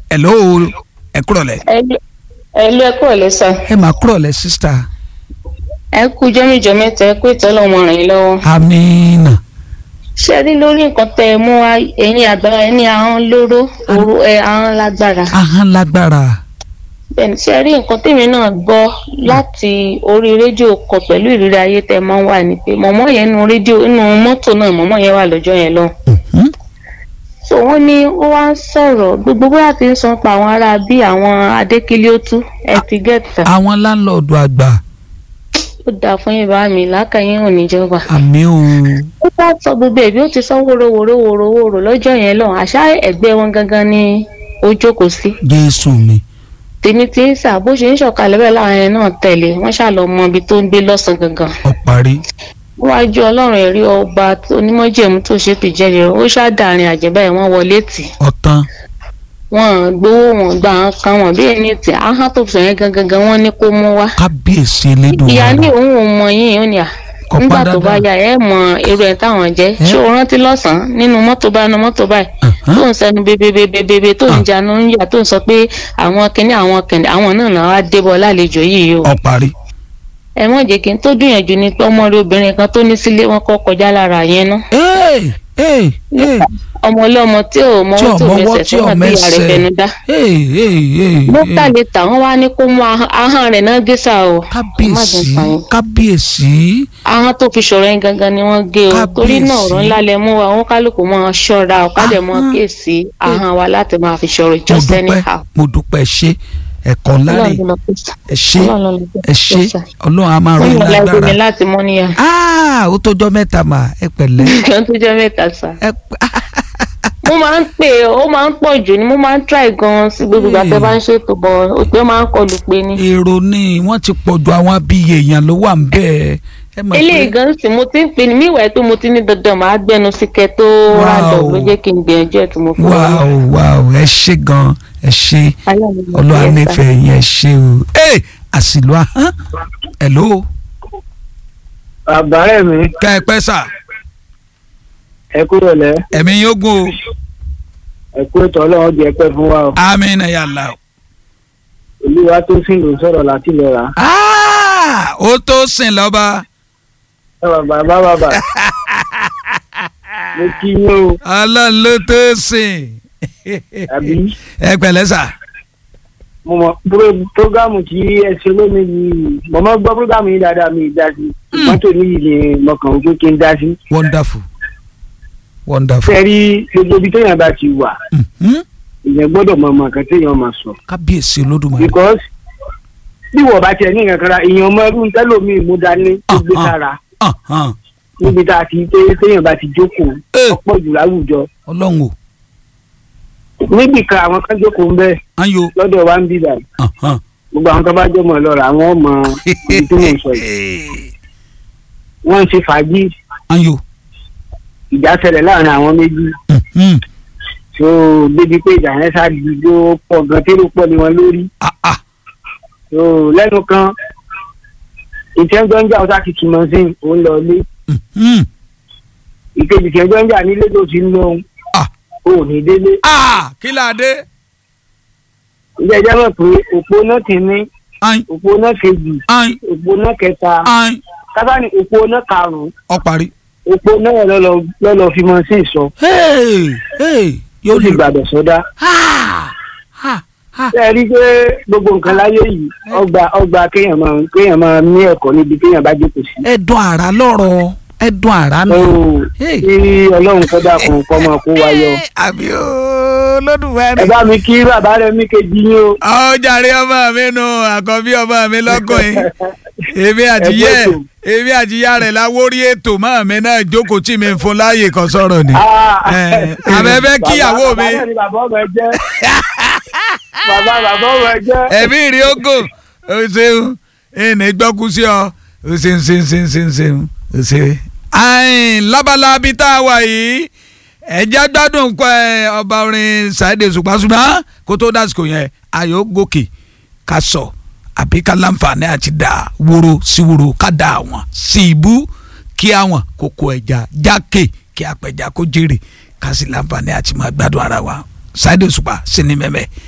hello ẹ kúrọ̀ lẹ̀ ẹ lé ẹkọ ẹ lẹsà ẹ máa kúrọ̀ lẹ̀ sísítà ẹ kú jọmíjọ mẹ́ta ẹ kú ìtọ́lọ́ ọmọ ràn yín lọ́wọ́. amínà ṣé ẹ rí lórí nǹkan tẹ ẹ mú wá ẹ̀yin àgbà ẹni ahọ́n lóró òru ẹ ahọ́n lágbára. ahọ́n lágbára bẹ́ẹ̀ni ṣé ẹ rí nǹkan tèmi náà gbọ́ láti orí rédíò kọ pẹ̀lú ìrírí ayé tẹ máa ń wà ní pé mọ̀mọ́ yẹn nu rédíò inú mọ́tò náà mọ̀mọ́ yẹn wà lọ́jọ́ yẹn lọ. Mhm. so wọ́n ní ó wá ń sọ̀rọ̀ gbogbo bóyá ti ń sọ pa àwọn ará bí àwọn adékílíótú ẹ ti gẹ̀ẹ́tà àwọn láńlọ́ọ̀dù àgbà ó dáa fún yín bá mi lákàyìn òníjọba. àmì o ó bá sọ gbogbo ẹbí ó ti sọ wóróworó wóróworó lọ́jọ́ yẹn lọ àṣà ẹgbẹ́ wọn gangan ni ó jókòó sí jésù mi tèmi tí ń sà bó ṣe ń ṣọ̀kalẹ̀ bẹ́ẹ̀ láwọn yẹn náà tẹ̀lé wọ́n ṣàlọ́ mọ ibi tó ń gbé lọ́sàn gangan ọ̀parí níwájú ọlọ́run ẹ̀rí ọba onímọ̀jẹ̀mú tó ṣe fìjẹ́rìí ó ṣàdàrin àjẹbá ẹ̀ wọ́n wọlé tì ọ̀tán wọ́n gbowó wọn gbà án kan wọn bí ẹni tì áhán tó sọ yẹn gangan gan wọ́n ní kó mú wá kábíyèsí elédùn ìyá ní òun ò mọ yín ó ní à Kò nígbà pa tó bá dandan. yá ẹ mọ irú ẹ táwọn jẹ ṣé o rántí lọ́sàn-án nínú mọ́tò bá nu mọ́tò báyìí tó ń sẹnu bebebebebe tó ń janu ń yà tó ń sọ pé àwọn kìnìún àwọn kìnìún àwọn náà náà wá débọ̀ lálejò yìí o ọ̀parí ẹ mọ̀ jẹ́ kí n tó dùn yẹn jù ni pé ọmọ rẹ obìnrin kan tó ní sílé wọn kọ́ kọjá lára yẹn ná ee ee ee ọmọ ọlọ́mọ tí ò mọ tí owó tó ọmọwọ́ mẹsẹ̀ tí tó wà bí ìyá rẹ̀ ọmẹsẹ̀ fẹnu dá ee ee ee lókà lè tà wọ́n wá ní kó mú ahọ́n- ahọ́n rẹ̀ náà gé sá o Ẹ má kábíyèsí jẹ́ n pa yín. kábíyèsí ahọ́n tó fi ṣọ̀rọ̀ yẹn gangan ni wọ́n gé o torí náà ọ̀rọ̀ Kábíyèsí. ńlá lẹ mú wa wọn kálukú máa ṣọ́ra ọ̀kadẹ̀ mọ́ Ahọ́n. kéèsì ahọ́n wa láti máa fi ṣọ̀rọ̀ mo ìjọsẹ́ ní dúpẹ́ ha. mo dúpẹ́ ṣe ẹ̀kọ́ ńlá rè Ọlọ́run ló pè sá. ẹ ṣe Ọlọ́run ló pè ẹ sá. ṣe ọlọ́run á máa rọ wọ́n yín yàn láìpẹ́ mi lágbára láti mọ́ níyà. Ah, ó tọjọ́ mẹ́ta mà ẹ pẹ̀lẹ́ kan tó jẹ́ mẹ́ta sá. ẹ pẹ́ mo máa ń pè é ó máa ń pọ̀ jù ni mo máa ń try gan-an sí gbogbo ìgbà tẹ́ bá ń ṣètò bọ̀ òpè ó máa ń kọlù pé ni. èrò ni wọ́n ti pọ̀ ju àwọn abiyẹ èèyàn ló wà ń bẹ́ẹ̀ ẹ mọ̀ eléyìí gan sì mo ti ń pè ní míwàá tó mo ti ní dandan màá gbẹnu sí kẹ tó Wow. rádọ̀ ló jẹ́ kí n gbìyànjú ẹ̀ tí mo fi wá. wáò wáò ẹ ṣe gan ẹ ṣe ọlọ́wà nífẹ̀ẹ́ yẹn ẹ ṣe o ẹ àsìlò ahọ́n hello àbárẹ̀ mi ká ẹ pẹ́ sà ẹ kúrò lẹ́ ẹ̀mí yóò gùn o ẹ kú ètò ọlọ́run jẹ́ pẹ́ fún wa o amínà yàrá o. olúwa tó sì lò sọ̀rọ̀ láti lè rà Ah, ó tó sìn lọ́ba ẹ bàbá bá bàbá mo kí yín o ọlọ́run ló tó sìn àbí ẹ pẹ̀lẹ́ sà mo mọ pro- prógámù tí ẹ ṣe lónìí yìí mo mọ gbọ́ prógámù yìí dáadáa mi ì dá sí ìgbọ́n tó ní yìí ni mo kàn wípé kí n dá sí wonderful wonderful fẹ́ rí gbogbo ibi téèyàn bá ti wà Mhm. ìyẹn gbọ́dọ̀ mọ ọmọ kan téèyàn máa sọ kábíyèsí olódùmarè because bí wọ́n bá tiẹ̀ ní nǹkan kan ra ìyẹn ọmọ ẹrú tẹ́lómi mú dání tó gbé Ah, ah. sára Ahán. níbi tá a ti pé téèyàn bá ti jókòó Eh, ọ̀pọ̀ jù láwùjọ ọlọ́run o níbì kan àwọn kan jókòó ń bẹ ayo lọ́dọ̀ wa ń bí báyìí Ahán. gbogbo àwọn tó bá jọmọ lọ́rọ̀ àwọn ọmọ ibi tí mò ń sọ yìí wọ́n ń ṣe fàájì ayo ìjà ṣẹlẹ̀ láàrin àwọn méjì Mhm. tó débi pé ìjà yẹn ṣáàdì ló pọ̀ gan tẹ́lẹ̀ pọ̀ ní wọn lórí Ah, ah. tó lẹ́nu kan ìtẹ́jọ́ ń jà ọ̀sá kìkì mọ́ sí òun lọ ilé Mhm. ìkejì ìtẹ́jọ́ ń jà nílé tó ti ń lọ Ah. òun ní délé Ah, kí la dé ilé ẹjọ́ mọ̀ pé òpó náà ti ní ayin òpó náà kejì ayin òpó náà kẹta ayin kábàánì òpó náà karùn-ún ọ parí. òpó náà lọ́lọ́ lọ́lọ́ fi mọ́ sí ìsọ Hey, hey, ó yóò sì lè gbàdọ̀ sọ́dá. Ah, ah, ah. ṣé ẹ rí i pé gbogbo nǹkan láyé yìí ọgbà ọgbà kéèyàn máa kéèyàn máa ní ẹ̀kọ́ níbi kéèyàn bá jókòó sí. ẹdùn àrà lọ́rọ̀ ẹdùn àrà ó nù. Hey. kí ọlọ́run kọ́ dákun kọ́ máa kó wa yọ. àbí o lódùmarè. ẹ bá mi kí bàbá rẹ mí kejì yín o. ọ jàre ọmọ mi nù àkọ́bí ọmọ mi lọ́kùnrin èmi àtìyẹ Ẹ kú ètò. èmi àtìyá rẹ̀ la wórí ètò mọ́ mi náà jókòó tí mi ń fún láàyè kan sọ̀rọ̀ ni. Ah. Eh, àbẹ̀bẹ̀ kíyàwó Bàbá- mi. bàbá náà ni bàbá ọmọ ẹ jẹ́. bàbá bàbá ọmọ ẹ jẹ́. ẹ̀mí rí ogo o ṣeun ẹnì gbọ́kú sí ọ o ṣeun ṣeun ṣeun ṣeun ṣeun o ṣe. ayin lábalábí tá a wà yìí ẹ̀jẹ̀ gbádùn kọ́ ẹ ọba orin Saheed Òṣùpá ṣùgbọ́n kó tó dásìkò yẹn ayọ̀ gòkè ká sọ àbí ká láǹfààní àti dà wóró sí wóró ká dà àwọn sí ibú kí àwọn kókó ẹja jákè kí apẹja kó jèrè ká sì láǹfààní àti máa gbádùn ara wa Saheed Òṣùpá sí ni mẹ́mẹ́